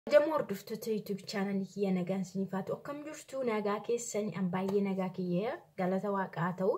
Jamoo hordoftoota YouTube chaanalii kiyya nagaan isiniif haa ta'u akkam jirtu nagaa keessanii an baay'ee nagaa kiyya galata waaqaa ta'u.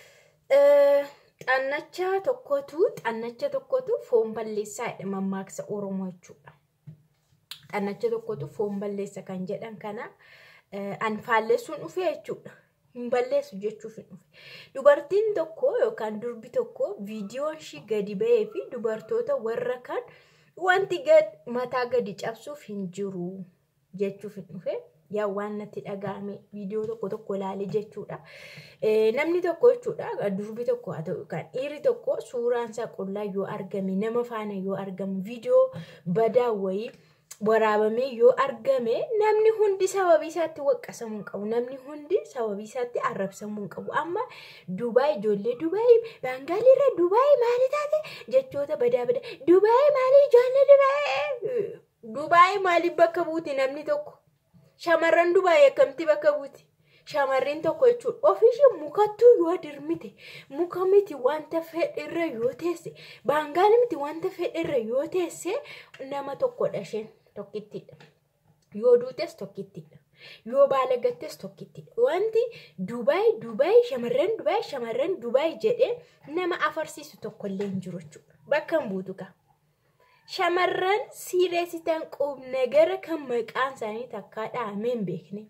Xannacha tokkotu xannacha tokkotu foon balleessaa jedha mammaaksa Oromoo jechuudha. Xannacha tokkotu foon balleessa kan jedhan kana an faalleessuun dhufee jechuudha. Hin balleessu jechuuf hin dhufe. Dubartiin tokko yookaan durbi tokko viidiyoon ishii gadi ba'ee fi dubartoota warra kan wanti mataa gadi cabsuuf hin jiru jechuuf hin dhufe. Yaa waan natti dhaga'ame viidiyoo tokko tokko ilaale jechuudha. Namni tokko jechuudha durbi tokko haa ta'u yookaan dhiirri tokko suuraan isaa qullaa yoo argame nama faana yoo argamu viidiyoo badaa wayii waraabamee yoo argame namni hundi sababii isaatti waqqasamuu hin qabu. Namni hundi sababii isaatti arrabsamuu hin qabu. Amma Dubaay ijoollee Dubaay Baangaaliirra Dubaay maali taate jechoota badaa badaa Dubaay maali ijoollee Dubaay Dubaay maaliif bakka buuti namni tokko shamarran Dubaay akkamitti bakka buuti. Shamarreen tokko jechuudha ofiishee mukattuu yoo dirmite muka miti wanta fedhirra yoo teesse baangaali miti wanta fedhirra yoo teesse nama tokkodha isheen. tokkittidha. Yoo duutes tokkittidha. Yoo baala gattes tokkittidha. Wanti Dubaay Dubaay shamarran Dubaay shamarran Dubaay jedhee nama afarsiisu tokkollee hin jiru jechuudha. Bakka hin buutu kaa. Shamarran siireessitan qubnagara kan maqaan isaanii takkaa dhahamee hin beekne.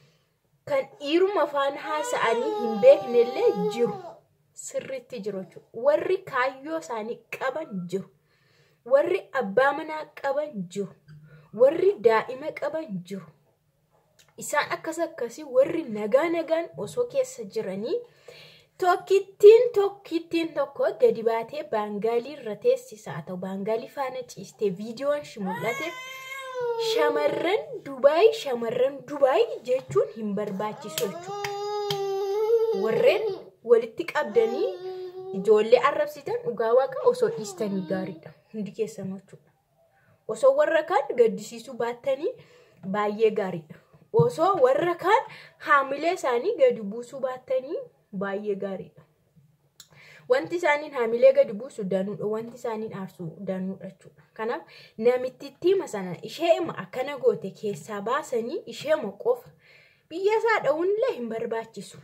Kan dhiiruma afaan haasa'anii hin beeknellee jiru. Sirriitti jiru jechuudha. Warri kaayyoo isaanii qaban jiru. Warri abbaa manaa qaban jiru. warri daa'ima qaban jiru. Isaan akkas akkasii warri nagaa nagaan osoo keessa jiranii tokkittiin tokkittiin tokko gadi baatee baangaalii irra teessisaa haa ta'u baangaalii faana ciistee viidiyoon shi mul'ate shamarran Dubaay shamarran Dubaay jechuun hin barbaachisu jechuudha. Warreen walitti qabdanii ijoollee arrabsitan dhugaa waaqa osoo dhiistanii gaariidha hundi keessan jechuudha. osoo warra kaan gaddisiisuu baattanii baay'ee gaariidha. Osoo warra kaan haamilee isaanii gadi buusuu baattanii baay'ee gaariidha. Wanti isaaniin haamilee gadi buusu danuudha. Wanti isaaniin aarsu danuudha jechuudha. Kanaaf namittiittima sana isheema akkana goote keessaa baasanii isheema qofa biyya isaa dha'uunillee hin barbaachisu.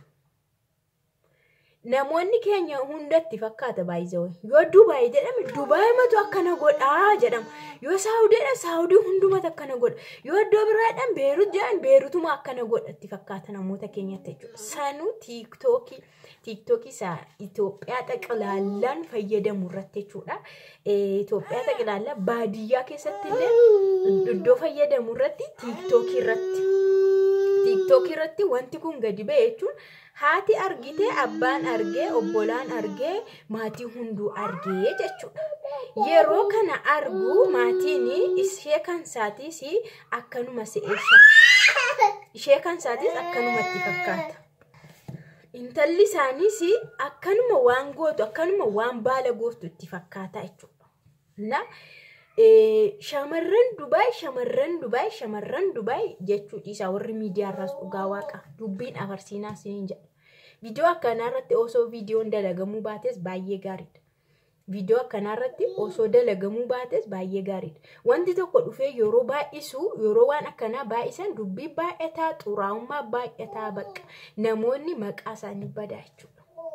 Namoonni keenya hundatti fakkaata baay'isawee. Yoo Dubaay jedhame Dubaay matu akkana godhaa jedhama. Yoo Saawudiidha Saawudii hundumatu akkana godha. Yoo iddoo biraadhaan Beerut jedhan Beerutuma akkana godhatti fakkaata namoota keenyatti jechuudha. Sanuu tiiktookii tiiktookii isaa Itoophiyaa xaqilaallaan fayyadamu irratti jechuudha. Itoophiyaa xaqilaallaan baadiyyaa keessatti illee iddoo fayyadamu irratti tiiktookii irratti. Tiiktookii irratti wanti kun gadi ba'e jechuun haati argitee abbaan argee obbolaan argee maatii hunduu argee jechuudha. Yeroo kana argu maatiin ishee kan isaatiis akkanuma se'eessa. Ishee kan isaatiis akkanumatti fakkaata. Intalli isaaniis akkanuma waan gootu akkanuma waan baala gootu itti fakkaata jechuudha. shamarran Dubaay shamarran Dubaay shamarran Dubaay jechuu dhiisaa warri miidiyaarraas dhugaa waaqa dubbiin afarsiinaa siniin jedha. Viidiyoo akkanaarratti osoo viidiyoon dalagamuu baates baay'ee gaariidha. Viidiyoo akkanaarratti osoo dalagamuu baates baay'ee gaariidha. Wanti tokko dhufee yeroo baay'isu yeroo waan akkanaa baay'isan dubbii baay'ataa xuraa'ummaa baay'ataa bakka namoonni maqaa isaanii badaa jechuudha.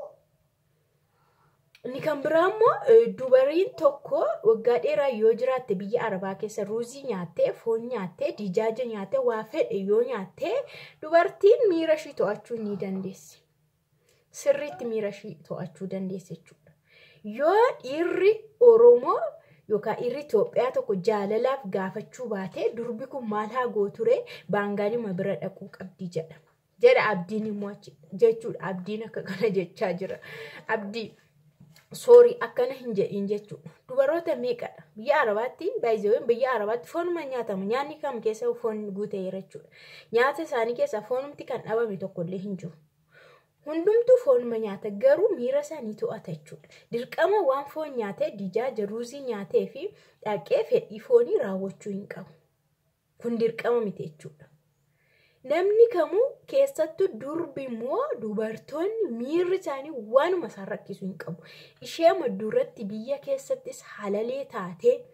Inni kan biraa immoo dubariin tokko waggaa dheeraa yoo jiraatte biyya Arabaa keessa ruuzii nyaattee, foon nyaattee, dijaaja nyaattee, waa fedhe yoo nyaattee dubartiin miira ishii to'achuu ni dandeessi. Sirriitti miira ishii to'achuu dandeessi jechuudha. Yoo dhiirri Oromoo yookaan dhiirri Itoophiyaa tokko jaalalaaf gaafachuu baate durbi kun maal haa gooture baangaalima bira dhaquu qabdi jedha. Jedha abdiin immoo jechuudha. Abdiin akka kana jechaa jira. Abdii. soorii akkana hin jedhin jechuudha. Dubaroota meeqadha? Biyya Arabaatti baay'ee biyya Arabaatti foonuma nyaatama. Nyaanni kam keessa foon guuteera jechuudha. Nyaata isaanii keessa foonumti kan dhabame tokkollee hin jiru. Hundumtuu foonuma nyaata garuu miira isaanii to'ata jechuudha. Dirqama waan foon nyaatee dijaaja ruuzii nyaatee fi dhaqee fedhii foonii raawwachuu hin qabu. Kun dirqama miti jechuudha. Namni kamuu keessattuu durbi immoo dubartoonni miirri isaanii waanuma isaan rakkisu hin qabu. Ishee duratti biyya keessattis halalee taatee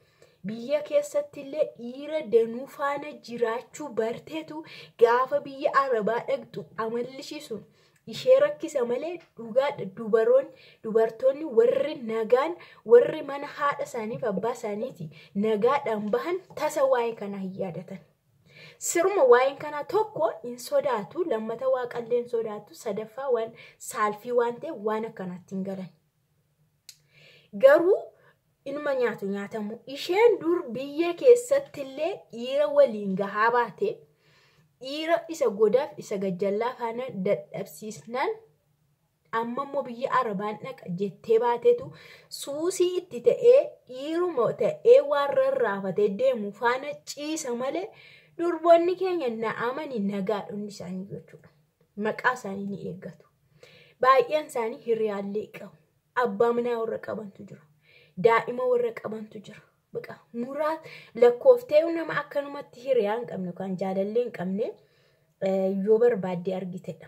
biyya keessatti illee dhiira danuu faana jiraachuu barteetu gaafa biyya arabaa dhaqxu amalli sun ishee rakkisa malee dhugaadha dubaroonni dubartoonni warri nagaan warri mana haadha isaaniif abbaa isaaniiti nagaadhaan bahan tasa waa'ee kanaa hin yaadatan. Sirma waa'een kanaa tokko hin sodaatu lammata waaqallee hin sodaatu sadaffaa waan saalfii waan ta'eef waan akkanaatti hin galan. Garuu ilma nyaatu nyaatamu isheen dur biyya keessatti illee dhiira waliin gahaa baate dhiira isa godaaf isa gajjallaa faana dadhabsiisnaan amma immoo biyya arabaan dhaqa jettee baatetu suusii itti ta'ee dhiiruma ta'ee waan rarraafatee deemu faana ciisa malee durboonni keenya na'amanii nagaadhonni isaanii jechuudha. Maqaa isaanii ni eeggatu. Baay'een isaanii hiriyaallee qabu. Abbaa manaa warra qabantu jira. Daa'ima warra qabantu jira. Baqa muraa lakkooftee nama akkanumatti hiriyaa hin qabne kan jaalallee hin qabne yoo barbaadde argitedha.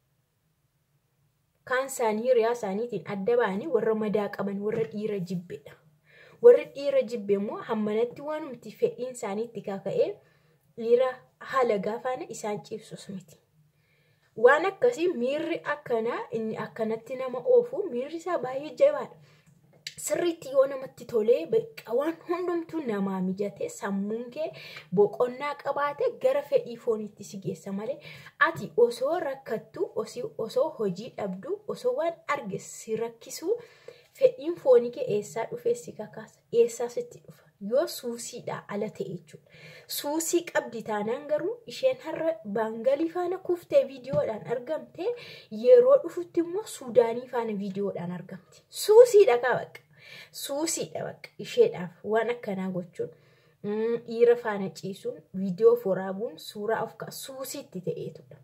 Kaan isaanii hiriyaa isaaniitiin adda ba'anii warra madaa qaban warra dhiira jibbedha. Warri dhiira jibbe immoo hammanatti waanumti fedhiin isaaniitti kaka'ee dhiira haala gaafaana isaan ciibsus miti. Waan akkasii miirri akkanaa inni akkanatti nama oofu miirri isaa baay'ee jabaadha. Sirriitti yoo namatti tolee waan hundumtuu namaa mijatee sammuun kee boqonnaa qabaate gara fedhii fooniitti si geessa malee ati osoo rakkattu osoo hojii dhabdu osoo waan arge si rakkisu fedhiin foonii kee eessaa dhufee si kakaasa eessaa sitti dhufa yoo suusiidhaa ala ta'e jechuudha. Suusii qabdi taanaan garuu isheen har'a baangalii faana kuftee viidiyoodhaan argamte yeroo dhufutti immoo suudaanii faana viidiyoodhaan argamti. Suusiidha qabaqa. Suusiidha baqa isheedhaaf waan akkanaa gochuun dhiira faana ciisuun viidiyoo waraabuun suuraa of ka'a suusiitti ta'eetudha.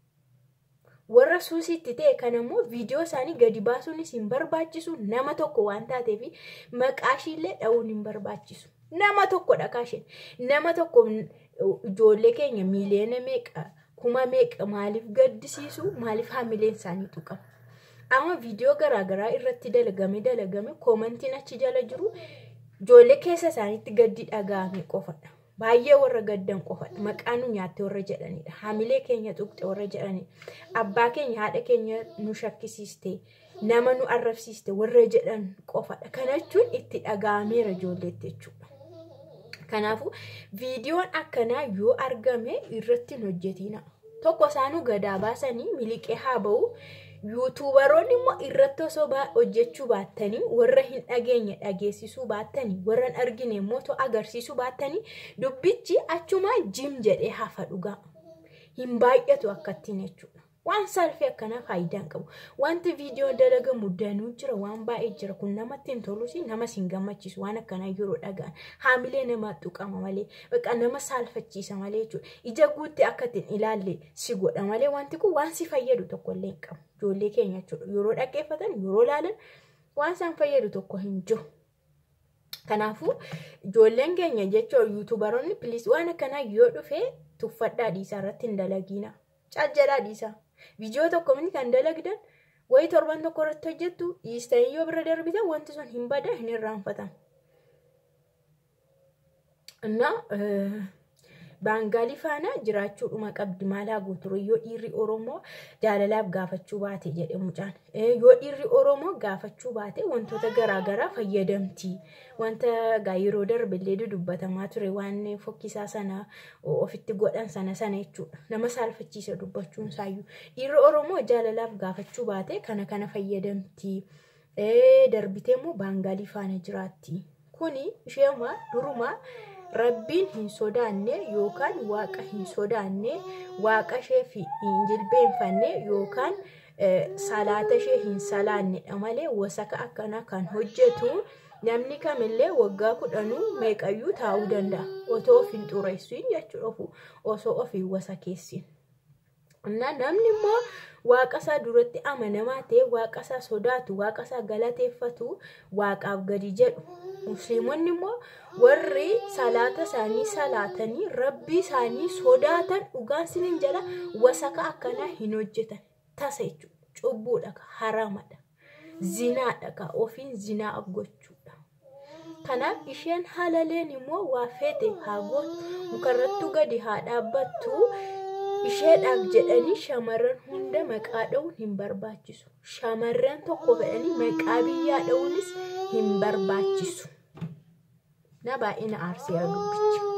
Warra suusiitti ta'e kan immoo viidiyoo isaanii gadi baasuunis hin barbaachisu nama tokko waan taateef maqaa ishiillee dha'uun hin barbaachisu. Nama tokkodha kaasheen. Nama tokko ijoollee keenya miiliyoona meeqa kuma meeqa maaliif gaddisiisu maaliif haamileen isaanii tuqama. Amma viidiyoo garaagaraa irratti dalagame dalagame koomantiin achi jala jiru ijoollee keessa isaaniitti gaddi dhaga'ame qofadha. Baay'ee warra gaddan qofadha. Maqaa nu nyaatte warra jedhanidha. Haamilee keenya tuqxe warra jedhanidha. Abbaa keenya haadha keenya nu shakkisiiste nama nu arrabsiiste warra jedhan qofadha. Kana jechuun itti dhaga'ameera ijoolleetti jechuudha. Kanaafuu viidiyoon akkanaa yoo argame irratti hin hojjetina. Tokko isaanuu gadaa baasanii miliqee haa ba'u. yuutuubaroonni immoo irratti osoo hojjechuu baattanii warra hin dhageenye dhageessisuu baattanii warra hin argine immoo agarsiisuu baattanii dubbichi achumaa jim jedhee hafa dhugaa hin baay'atu akkattiin jechuudha. Waan salphii akkanaa faayidaa hin qabu. Wanti viidiyoo dalagamu danuu jira waan baay'ee jira kun namatti hin tolus namas hin gammachiisu waan akkanaa yeroo dhaga'an haamilee namaa tuqama malee bakka nama saalfachiisa malee jechuudha. Ija guutti akka ittiin ilaalle si godha malee wanti kun waan si fayyadu tokkollee hin qabu. Ijoollee keenya jechuudha yeroo dhaggeeffatan yeroo ilaalan waan isaan fayyadu tokko hin jiru. Kanaafuu ijoolleen keenya jechuun yuutuubaroonni piliis waan akkanaa yoo dhufe tuffadhaa dhiisaa irratti hin dalagiina. Caaljalaa dhiisaa. Viidiyoo tokko miti kan dalagdan wayi torban tokko irratti hojjettu dhiistanii yoo bira darbitan wanti sun hin bada hin irraanfatan. Innaa baangaalii faana jiraachuudhuma qabdi maalaa guutuu yoo dhiirri Oromoo jaalalaaf gaafachuu baate jedhe mucaan. Yoo dhiirri Oromoo gaafachuu baate wantoota garaagaraa fayyadamti. Wanta egaa yeroo darbillee dubbatamaa ture waan fokkisaa sana ofitti godhan sana sana jechuudha. Nama saalfachiisa dubbachuun isaayyuu. Dhiirri Oromoo jaalalaaf gaafachuu baate kana kana fayyadamti. Darbitee immoo baangaalii faana jiraatti. Kuni isheema durumaa rabbiin hin sodaanne yookaan waaqa hin sodaanne waaqa ishee hin jilbeenfanne yookaan salaata ishee hin salaannedha malee wasaka akkanaa kan hojjetu namni kamillee waggaa kudhanuu meeqayyuu taa'uu danda'a otoo of hin xureessin jechuudha osoo of hin wasakeessin. Namni immoo waaqa isaa duratti amanamaa ta'e waaqa isaa sodaatu waaqa isaa galateeffatu waaqaaf gadi jedhu. Musliimonni immoo warri salaata isaanii salaatanii rabbii isaanii sodaatan dhugaan sinin jala wasaka akkanaa hin hojjetan. Tasa jechuudha. Cubbuudha. Haramadha. Zinaadha. Ofiin zinaa gochuudha. Kanaaf isheen halaleen immoo waa feete haa gootu mukarrattuu gadi haa dhaabbattu isheedhaaf jedhanii shamarran hunda maqaa dha'uun hin barbaachisu. Shamarran tokko fedhanii maqaa biyyaa dha'uunis hin barbaachisu. Na baay'ina aarsee dubbichi.